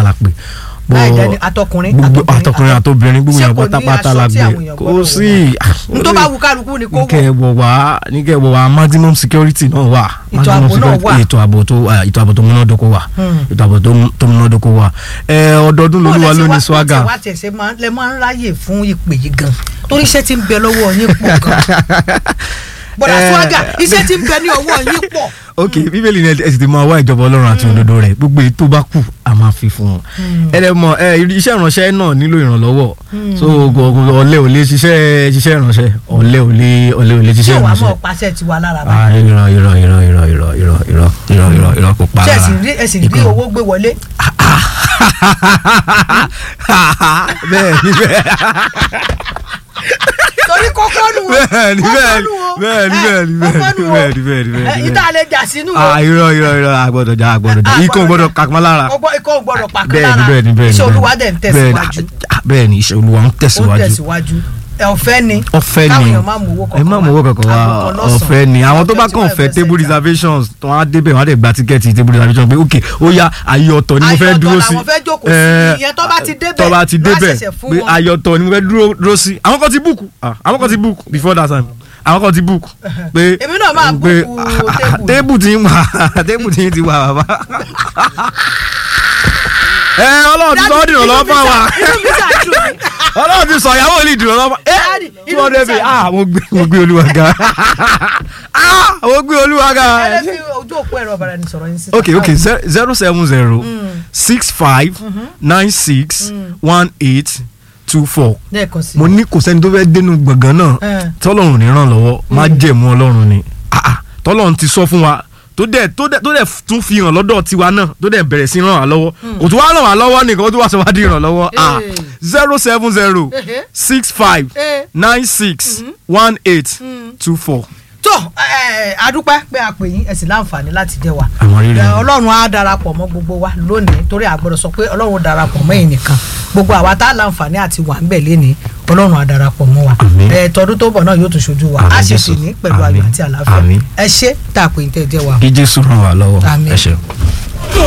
la pè láì jẹ́ ní atọkùnrin gbogbo àtobìnrin, àtọkùnrin àtobìnrin gbogbo Ṣé yẹn kò ní pátápátá aṣọ la tí gbé àwọn èèyàn kò gbọ́dọ̀ sí n tó bá wù kálukú ni kó wọ̀ níkẹ́ wọ̀ wá níkẹ́ wọ̀ wá maximum security náà wà Ètò maximum ààbò náà security- wà. ètò ààbò tó ah, ètò ààbò tó múnádóko wà Hmm. ètò ààbò tó- tó múnádóko wà ẹ ọdọọdún lolúwa ló ní swaga wá tẹ̀sẹ̀ máa lẹ máa ń ráyè fún ìpè yìí gan torí iṣẹ́ tí ń bẹ lọ́wọ́ yín pọ̀ gan bọ̀dà Eh. swaga iṣẹ́ tí ń bẹ ní ọwọ́ yín pọ̀ ok bíbélì ni ẹ sì ti máa wá ìjọba ọlọ́run àti òdodo rẹ̀ gbogbo èyí tó bá kù a máa fi fún un ẹ lè mọ ẹ iṣẹ́ ìránṣẹ́ náà nílò ìrànlọ́wọ́ so gọgọ ọ̀lẹ ò lè ṣiṣẹ́ ṣiṣẹ́ ìránṣẹ́ ọ̀lẹ ò lè ọ̀lẹ ò lè ṣé ṣiṣẹ́ wàá ìránṣẹ́ mọ̀ pàṣẹ tiwa lára ah báyìí irọ́ irọ́ irọ́ irọ́ irọ́ irọ́ irọ́ irọ́ irọ́ irọ́ kò pa ṣé ẹ rárá. sì rí ẹ sì rí Ikọ̀. owó gbé wọlé bẹ́ẹ̀ ni bẹ́ẹ̀ torí kókó nù o bẹ́ẹ̀ ni kókó bẹ́ẹ̀ nù o ni bẹ́ẹ̀ ni ẹ, bẹ́ẹ̀ ni kókó bẹ́ẹ̀ ni nù o. bẹ́ẹ̀ ni bẹ́ẹ̀ ni bẹ́ẹ̀ ẹ, ni ìta lè jà sínú o ah irọ́ irọ́ irọ́ àgbọ̀dọ̀ jà àgbọ̀dọ̀ jà Ah, ikọ̀ gbọ́dọ̀ àgbọ̀dọ̀- kàkúmọ́ lára ọgbọ́n ikọ̀ ò gbọ́dọ̀ pàkan bẹ́ẹ̀ ni lára bẹ́ẹ̀ ni bẹ́ẹ̀ ni iṣẹ́ bẹ́ẹ̀ ni. olúwa dẹ̀ ń Bẹ́ẹ̀ ni, tẹ̀síwájú ah, bẹ́ẹ̀ ni iṣẹ́ olúwa ń ó ń tẹ̀síwájú tẹ̀síwájú ẹ ọ̀fẹ́ ni ọ̀fẹ́ káwọn ni èèyàn má mú owó ẹ má mú owó kankan wá àgùntàn lọ́sàn-án, ọ̀fẹ́ ni àwọn tó bá àgùntàn kàn tí fẹ́ wọ́n table fẹ́ sẹ́ta. reservations tó wọ́n á débẹ̀ wọ́n á dẹ̀ gba tíkẹ́ẹ̀tì table reservation pé ok ó yá ayé ọ̀tọ̀ ni mo Ayé fẹ́ ọ̀tọ̀ dúró sí làwọn fẹ́ jókòó sí. Eh, Ìyẹn tó bá ti débẹ̀, tó bá ti wọ́n á débẹ̀ ṣẹ̀ṣẹ̀ fún pé wọn. ayé ọ̀tọ̀ ni mo fẹ́ dúró dúró sí àwọn kan ti book ah, àwọn kan ti book before that time àwọn kan ti book pé Èmi náà máa pé, book ah, table. table ti ń wà table ti ń ti wà bàbá ẹ ọlọ́run ti sọ ọ́ dìrọ̀ lọ́wọ́ fún wa inú mi ṣàdùn mí. ọlọ́run ti sọ ìyàwó olè dìrọ̀ lọ́wọ́ ẹ Daddy, tí inú wọ́n mi débi ṣàdùn. ah mo gbé mo gbé olúwa ga ah mo gbé olúwa ga ẹ lè fi ojú òpó ẹ̀rọ ọ̀bàrà ni sọ̀rọ̀ yín sí. ok ok ze- zero seven zero six five nine six one eight two four lẹ́ẹ̀kan sí i. mo ní kò sẹ́ni tó fẹ́ dénú gbọ̀ngàn náà Eh. tọ́lọ́run ní ràn lọ́wọ́ má jẹ̀mú ọlọ́run ni Ah, ah, tọ́lọ́run ti sọ fún wa tó dẹ̀ tó dẹ̀ tó dẹ̀ tún fi hàn lọ́dọ̀ tiwa náà tó dẹ̀ bẹ̀rẹ̀ sí ràn wá lọ́wọ́ kò tún wá ràn wá lọ́wọ́ nìkan ó tún wá sọ wá di ràn lọ́wọ́ ah Eh. zero seven zero Ehe. six five Eh. nine six one eight two four. tó ẹ, adúpẹ́ pé a pè yín ẹ sì láǹfààní láti jẹ́ wa Àwọn rírì. Ẹ, ọlọ́run á darapọ̀ mọ́ gbogbo wa lónìí torí a gbọ́dọ̀ sọ pé ọlọ́run ó darapọ̀ mọ́ ẹ̀yin nìkan gbogbo àwa tá a láǹfààní àti wà ń bẹ̀ lénìí ọlọ́run á darapọ̀ mọ́ wa Àmín. ẹ tọdún tó bọ̀ náà yóò tún ṣojú wa Àmín, a ṣe Jésù. sì ní pẹ̀lú ayọ̀ Àmín. àti àlàáfíà Àmín. ẹ ṣé tá a pè yín tẹ́ ẹ jẹ́ wa. kí jésù ràn wá lọ́wọ́ Àmín. ẹ ṣeun.